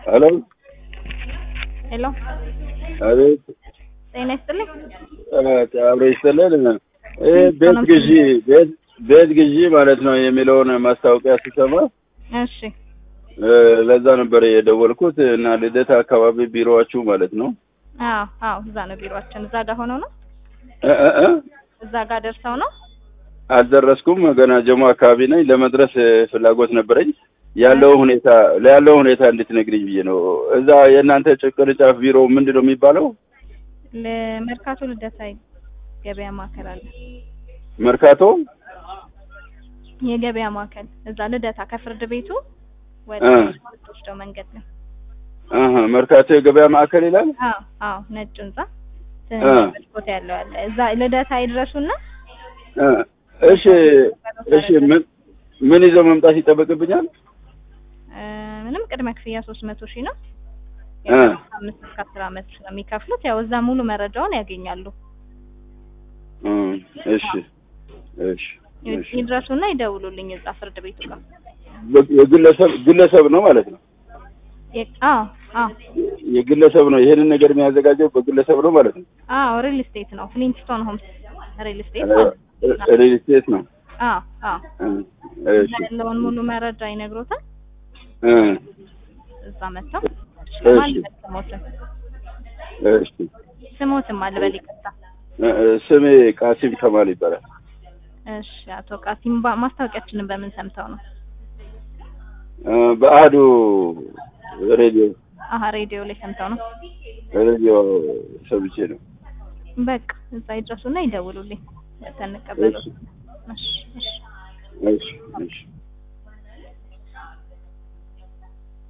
ሄሎ ሄሎ አቤት ጤና ይስጥልኝ። አብሮ ይስጥልን። ይህ ቤት ግዢ ቤት ቤት ግዢ ማለት ነው የሚለውን ማስታወቂያ ስሰማ እሺ እ ለዛ ነበር የደወልኩት እና ልደታ አካባቢ ቢሮዋችሁ ማለት ነው አዎ አዎ እዛ ነው ቢሮአችን። እዛ ጋር ሆነው ነው እ እ እ እዛ ጋር ደርሰው ነው። አልደረስኩም ገና ጀሞ አካባቢ ነኝ። ለመድረስ ፍላጎት ነበረኝ። ያለው ሁኔታ ያለው ሁኔታ እንድትነግሪኝ ብዬ ነው። እዛ የእናንተ ጭ- ቅርንጫፍ ቢሮ ምንድን ነው የሚባለው? ለመርካቶ ልደታ ገበያ ማዕከል አለ። መርካቶ የገበያ ማዕከል እዛ ልደታ ከፍርድ ቤቱ ወደ እ ወስደው መንገድ ነው። አሀ መርካቶ የገበያ ማዕከል ይላል። አዎ አዎ ነጭ ህንጻ እ ትንሽ ቦታ ያለው አለ። እዛ ልደታ ይድረሱና እ እሺ እሺ ምን ምን ይዘው መምጣት ይጠበቅብኛል? እ ምንም ቅድመ ክፍያ ሶስት መቶ ሺህ ነው። እ አምስት እስከ አስር አመት ስለሚከፍሉት ያው እዛ ሙሉ መረጃውን ያገኛሉ። እ እሺ እሺ እሺ ይድረሱና ይደውሉልኝ እዛ ፍርድ ቤቱ ጋር። የግለሰብ ግለሰብ ነው ማለት ነው። የ- አዎ አዎ የግለሰብ ነው ይሄንን ነገር የሚያዘጋጀው በግለሰብ ነው ማለት ነው። አዎ ሪል ስቴት ነው። ፍሊንትስቶን ሆምስ ሪል ስቴት እ ማለት ነው። ሪል ስቴት ነው። አዎ አዎ እ እዛ እሺ ያለውን ሙሉ መረጃ ይነግሮታል። እ እዛ መጥተው እሺ ማን ልበል ስሞትን እሺ ስሞትም አልበል ይቅርታ። እ እ ስሜ ቃሲም ከማል ይባላል። እሺ አቶ ቃሲም ባ- ማስታወቂያችንን በምን ሰምተው ነው? እ በአህዱ ሬዲዮ አሀ ሬዲዮ ላይ ሰምተው ነው። ሬዲዮ ሰምቼ ነው። በቃ እዛ ይድረሱና ይደውሉልኝ። ተንቀበሉ። እሺ እሺ እሺ እሺ እሺ